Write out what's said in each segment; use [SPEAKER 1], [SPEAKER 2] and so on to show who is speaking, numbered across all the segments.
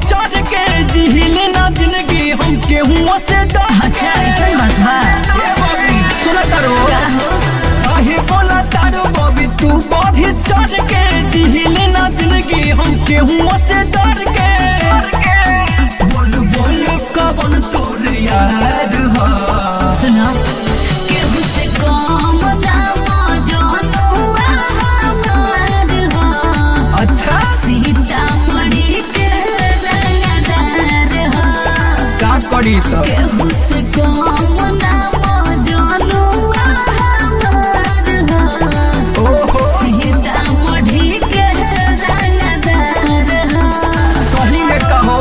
[SPEAKER 1] चढ़ के जिहिल ना जिंदगी हम केहू से डर
[SPEAKER 2] अच्छा ऐसा बात बा
[SPEAKER 1] ए बबी सुन तारो
[SPEAKER 2] का हो
[SPEAKER 1] काहे बोला तारो बबी तू बढ़ी चढ़ के जिहिल ना जिंदगी हम केहू से डर के बोल बोल कवन तोर यार हा
[SPEAKER 2] सुनो केहू से कम दाम जनुआ हमार हो
[SPEAKER 1] अच्छा
[SPEAKER 2] सीतामढ़ी के रंगदार हो
[SPEAKER 1] का करी तो
[SPEAKER 2] केहू से कम दाम जनुआ हमार हो
[SPEAKER 1] ओहो
[SPEAKER 2] सीतामढ़ी के रंगदार हो
[SPEAKER 1] सही में कहो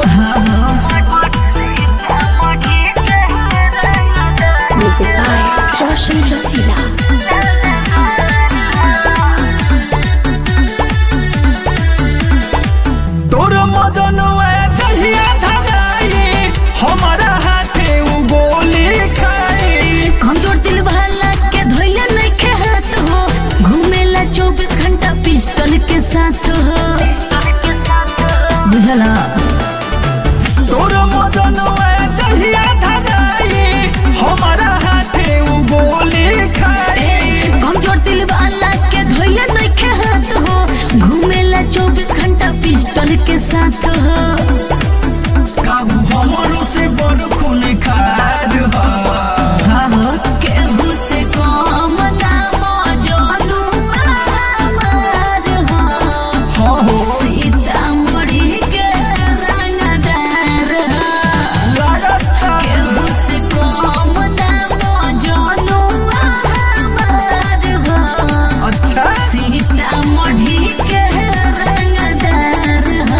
[SPEAKER 3] Music by Roshan Rasila.
[SPEAKER 1] तोर मदन दहिया धराई हमारा हाथे उ गोली खाई
[SPEAKER 2] कमजोर दिल भला के धोइया नहीं के हाथ हो घूमेला चौबीस घंटा पिस्टल के साथ हो बुझला
[SPEAKER 1] तोर मदन दहिया धराई हमारा हाथे उ गोली खाई
[SPEAKER 2] कमजोर दिल वाला के धोइया नहीं के हाथ हो घूमेला चौबीस घंटा पिस्टल के साथ हो
[SPEAKER 1] काबू हमरो से बड़ खून खार हा
[SPEAKER 2] हाँ हो केहू से कम दाम जानू हमार हो
[SPEAKER 1] हाँ हो
[SPEAKER 2] सीतामढ़ी के रंगदार हो
[SPEAKER 1] लागता
[SPEAKER 2] केहू से कम दाम जानू हमार हो
[SPEAKER 1] अच्छा
[SPEAKER 2] सीतामढ़ी के रंगदार हो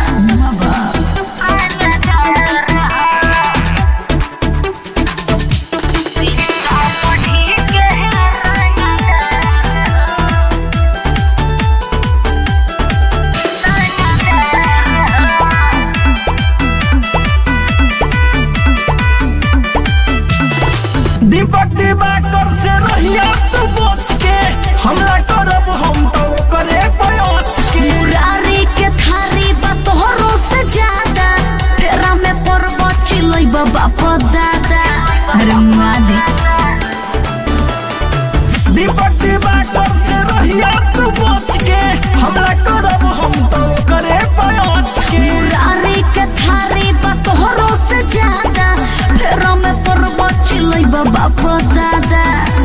[SPEAKER 1] दीपक दिवाकर से रहिया तू बच के हमला करब हम तो करे पयोच के
[SPEAKER 2] मुरारी के थारी बा तोहरो से ज्यादा तेरा में पर्व चिलै बाप दादा अरे मुआ दे
[SPEAKER 1] दीपक दिवाकर से रहिया तू बच के हमला करब हम तो करे पयोच के
[SPEAKER 2] मुरारी के थारी बा तोहरो से ज्यादा तेरा में पर्व चिलै बाप दादा